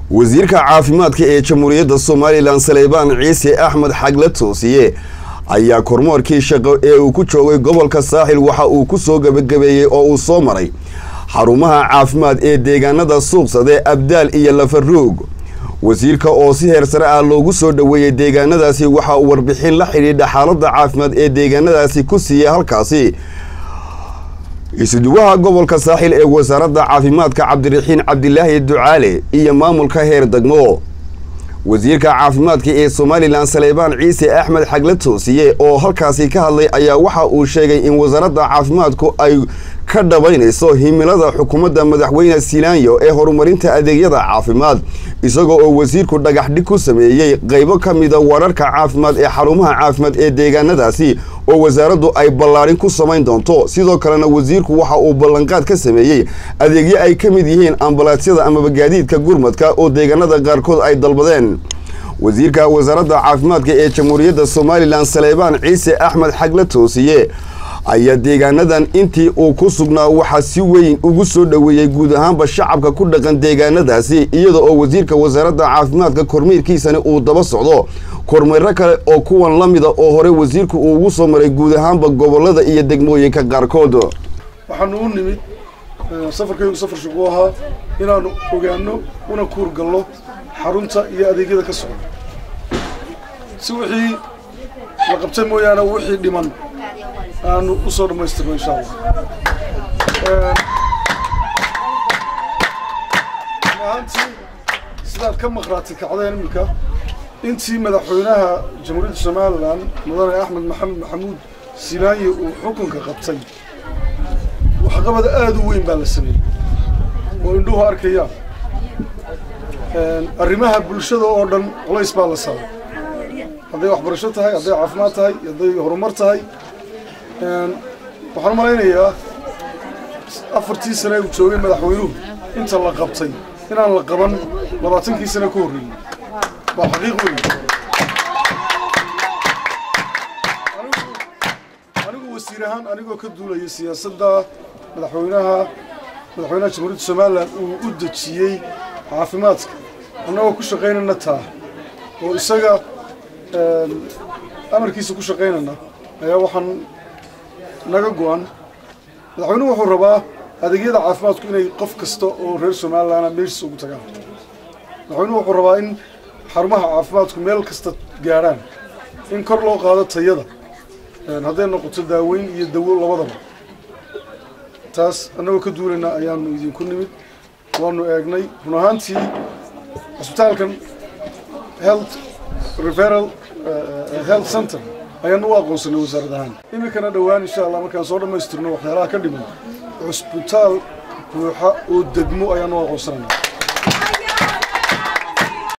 wasiirka caafimaadka ee jamhuuriyadda somalilan saleybaan ciise axmed xagle toosiye ayaa kormoorkii shaqo ee uu ku joogay gobolka saaxil waxa uu ku soo gebagabeeyey oo uu soo maray xarumaha caafimaad ee deegaanada suuqsade abdaal iyo lafaruug wasiirka oo si heer sare ah loogu soo dhoweeyey deegaanadaasi waxa uu warbixin la xidhiidha xaaladda caafimaad ee deegaanadaasi ku siiyey halkaasi isuduwaha gobolka saaxil ee wasaaradda caafimaadka cabdiraxiin cabdilaahi ducaale iyo maamulka heer degmo wasiirka caafimaadka ee somalilan saleybaan ciise axmed xagle toosiye oo halkaasi ka hadlay ayaa waxa uu sheegay in wasaaradda caafimaadku ay ka dhabaynayso himilada xukuumadda madaxweyne silaanyo ee horumarinta adeegyada caafimaad isagoo oo wasiirku dhagax dhig ku sameeyey qaybo ka mida wararka caafimaad ee xarumaha caafimaad ee deegaanadaasi oo wasaaraddu ay ballaadhin ku samayn doonto sidoo kalena wasiirku waxa uu ballanqaad ka sameeyey adeegyo ay ka mid yihiin ambalaasyada amaba gaadiidka gurmadka oo deegaanada qaarkood ay dalbadeen wasiirka wasaaradda caafimaadka ee jamhuuriyadda somalilan saleybaan ciise axmed xagle toosiye ayaa deegaanadan intii uu ku sugnaa waxaa si weyn ugu soo dhoweeyey guud ahaanba shacabka ku dhaqan deegaanadaasi iyada oo wasiirka wasaaradda caafimaadka kormeerkiisani uu daba socdo kormeero kale oo kuwan la mida oo hore wasiirku uu ugu soo maray guud ahaanba gobolada iyo degmooyinka qaarkood waxaanu u nimid safarkaygu safar shaquu ahaa inaanu ogaano una kuur galno xarunta iyo adeegyada ka socda si wixii la qabtay mooyaane wixii dhiman aanu usoo dhamaystirno insha allah ahaantii sidaad ka maqraatay kacdeen iminka intii madaxweynaha jamhuuriyadda somalilan mudane axmed maxamed maxamuud silaanyi uu xukunka qabtay waxqabad aada u weyn baa la sameeyey oo indhuhu arkayaan arrimaha bulshada oo dhan culays baa la saaray hadday waxbarasho tahay hadday caafimaad tahay hadday horumar tahay waxaan malaynayaa afartii sane uu joogay madaxweynuhu inta la qabtay inaan la qaban labaatankii sane ka horreeyey waa xaqiiq weyn anigu wasiir ahaan anigoo ka duulaya siyaasadda madaxweynaha madaxweynaha jamhuuriyadda somalilan uu u dejiyey caafimaadka annagoo ku shaqaynayna taa oo isaga amarkiisa ku shaqaynayna ayaa waxaan naga go-an madaxweynuhu wuxuu rabaa adeegyada caafimaadku inay qof kasta oo reer somalilanna meeshiisa ugu tagaan madaxweynuhu wuxuu rabaa in xarumaha caafimaadku meel kasta gaadhaan in kor loo qaado tayada hadday noqoto daaweyn iyo dawo labadaba taas annagoo ka duulayna ayaanu idinku nimid waanu eegnay run ahaantii cusbitaalkan health referal health center ayaanu u aqoonsanay wasaarad ahaan iminkana dhowaan insha allah markaan soo dhammaystirno waxyaalaha ka dhiman cusbitaal buuxa oo degmo ayaanu u aqoonsanayna